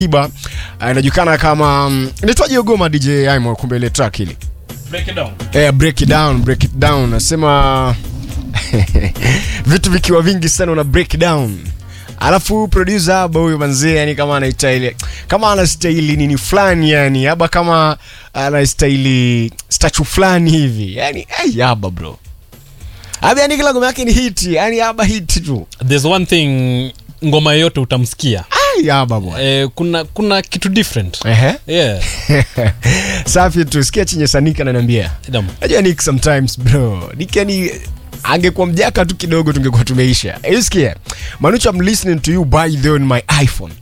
Iba uh, inajulikana kama um, inaitwaje Ogoma DJ Aimo, kumbe ile track ile Break it down. eh, break it down, break it down. Nasema vitu vikiwa vingi sana una break down alafu producer haba huyo manzee yani kama anaitaili kama anastahili nini fulani yani aba kama anastahili statue fulani hivi yani hey, aba bro aba yani kila ngoma yake ni hiti yani aba hiti tu There's one thing ngoma yoyote utamsikia ay aba bwana eh, kuna kuna kitu different ehe yeah. safi tu sikia chenye sanika ananiambia Dam. najua nick sometimes bro nick yani angekuwa mjaka tu kidogo tungekuwa tumeisha you sikia manucho i'm listening to you by the on my iphone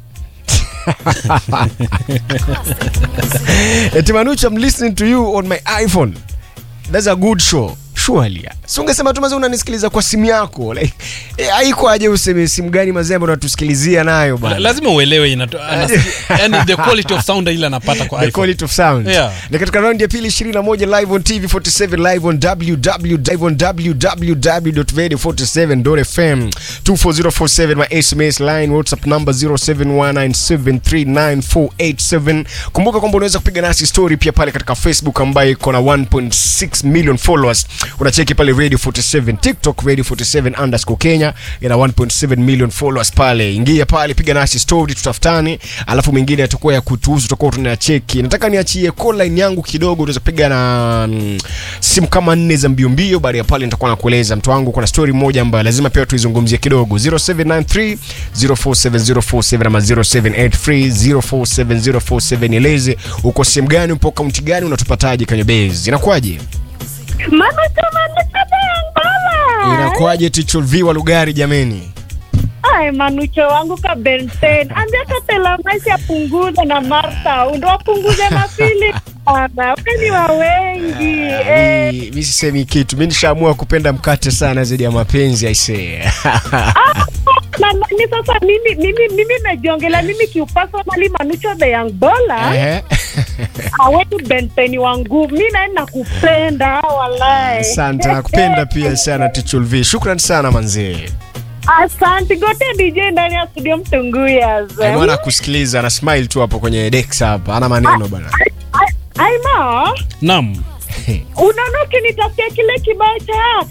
eti manucho i'm listening to you on my iphone that's a good show surely si ungesema tu mazee unanisikiliza kwa simu yako like eh, haiko aje useme simu gani mazee ambayo unatusikilizia nayo La- bana lazima uelewe inato- anasikia- yani the quality of sound ile anapata kwa the iPhone. quality of sound Yeah. na katika raundi ya pili 21 live on tv 47 live on www.radio47.fm 24047 my sms line whatsapp number 0719739487 kumbuka kwamba unaweza kupiga nasi story pia pale katika facebook ambayo iko na 1.6 million followers unacheki pale radio 47 tiktok radio 47 underscore kenya ina 1.7 million followers pale ingia pale piga nasi story tutafutane alafu mengine yatakuwa ya kutuhusu tutakuwa tunacheki nataka niachie call line yangu kidogo unaweza piga na mm, simu kama nne za mbio mbio baada ya pale nitakuwa nakueleza mtu wangu kuna story moja ambayo lazima pia tuizungumzie kidogo 0793 047047 ama 0783 047047 eleze uko sehemu gani upo kaunti gani unatupataje kwenye base inakuwaje Manucho, Manucho Bengala. inakuwaje ticho viwa lugari jameni Ai, Manucho wangu ka Benten. Ambia Katela Maisi apunguze na Martha. Ndo wapunguze na Philip. Bana, ni wa wengi. Eh, Mi- mi sisemi kitu mi nishaamua kupenda mkate sana zaidi ya mapenzi aisee na nani sasa mimi mimi mimi najiongelea mimi kiupasonali Manucho the young baller. Ehe. Awetu Benten wangu. Mimi naye nakupenda walai. asante nakupenda pia sana tichulv shukran sana manzee Asante gote DJ ndani ya studio Mtunguya. Ai, mwana kusikiliza na smile tu hapo kwenye dex hapa ana maneno bana Aima. Naam. unaona ukinitafutia kile kibao cha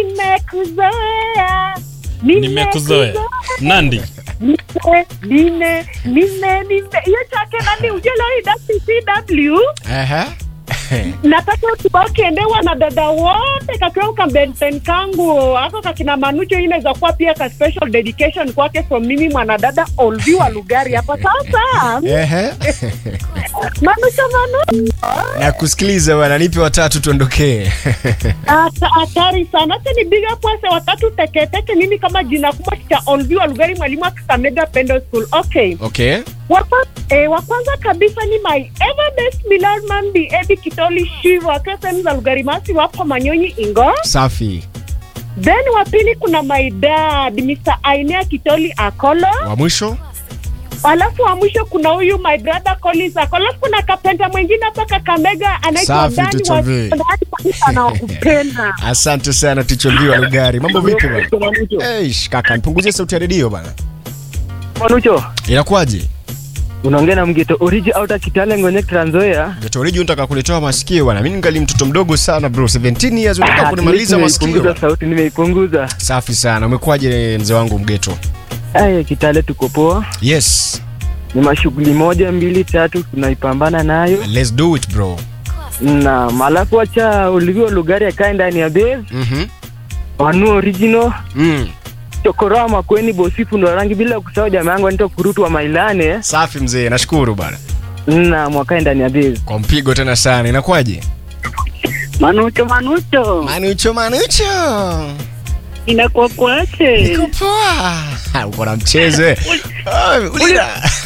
nimekuzoea nimekuzoea nandi Nime- nime nime nime hiyo chake nani ujeloi cw Ehe. nataka kibao kiendewa na dada wote kakiwa kambenten kangu ako kakina manucho inaweza kuwa pia ka special dedication kwake from mimi mwanadada olvi wa lugari hapa sasa Ehe. manucho manucho na kusikiliza bana nipe watatu tuondokee Ata- hatari sana hata ni big up wase watatu teketeke mimi kama jina kubwa cha olvi wa lugari mwalimu wa kakamega pendo school okay okay Wapa, eh, wa kwanza kabisa ni my ever best beloved man bi ebi kitoli shiva akiwa sehemu za lugari masi wapo manyonyi ingo safi then wa pili kuna my dad mr ainea kitoli akolo wa mwisho alafu wa mwisho kuna huyu my brother collins akolo alafu kuna kapenta mwingine hapa kakamega anaitwa Safi, dani Tito wa V. Dani kabisa anawakupenda asante sana tichulv wa lugari mambo vipi bana Eish, kaka nipunguzie sauti ya redio bana Manucho, inakuwaje unaongea na mgeto oriji auta kitale ngone Trans-Nzoia. Getoriji unataka kuletoa masikio bana mimi ningali mtoto mdogo sana bro 17 years unataka kunimaliza masikio Nimeipunguza sauti, nimeipunguza. safi sana umekuwaje mzee wangu mgeto Aya, kitale tuko poa, yes ni mashughuli moja mbili tatu tunaipambana nayo, let's do it bro na malafu wacha ulivyo lugari akae ndani ya base mhm wanu original mm. chokoroa makweni bosifu ndo rangi bila kusahau jamaa yangu anaitwa kurutu wa mailane safi mzee nashukuru bana na mwakae ndani ya base kwa mpigo tena sana inakuwaje manucho manucho manucho manucho inakuwa kwache niko poa uko na mchezo eh. Ah, ulira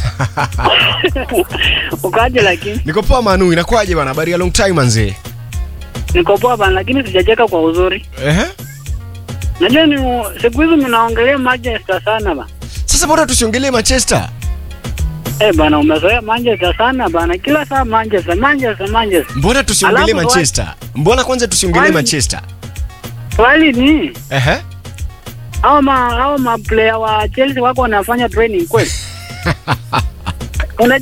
ukaje lakini niko poa manu inakuwaje bana habari ya long time manzee niko poa bana lakini sijacheka kwa uzuri ehe najua ni siku hizi mnaongelea manchester sana ba sasa bora tusiongelee manchester Eh bana umezoea Manchester sana bana, kila saa Manchester, Manchester, Manchester. mbona tusiongelee Alafu wa- manchester mbona kwanza tusiongelee Why- manchester Swali ni ehe hao ma hao ma player wa Chelsea wako wanafanya training kweli?